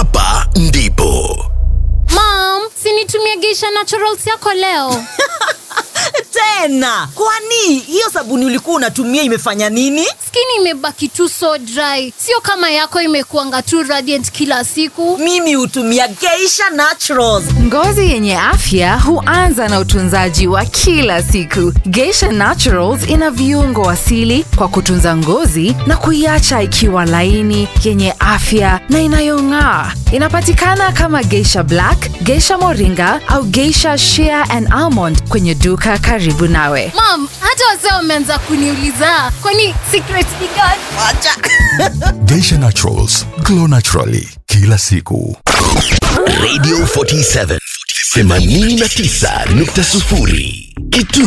hapa ndipo Mom, sinitumie Geisha Naturals yako leo. tena kwani hiyo sabuni ulikuwa unatumia imefanya nini Skin imebaki tu so dry, sio kama yako imekuanga tu radiant kila siku. mimi hutumia geisha naturals Ngozi yenye afya huanza na utunzaji wa kila siku. Geisha Naturals ina viungo asili kwa kutunza ngozi na kuiacha ikiwa laini, yenye afya na inayong'aa. Inapatikana kama Geisha Black, Geisha Moringa au Geisha Shea and Almond kwenye duka karibu nawe. Mom, hata wazee wameanza kuniuliza kwani secret ni gani? Geisha Naturals, glow naturally kila siku. Radio 47 89.0 Kitu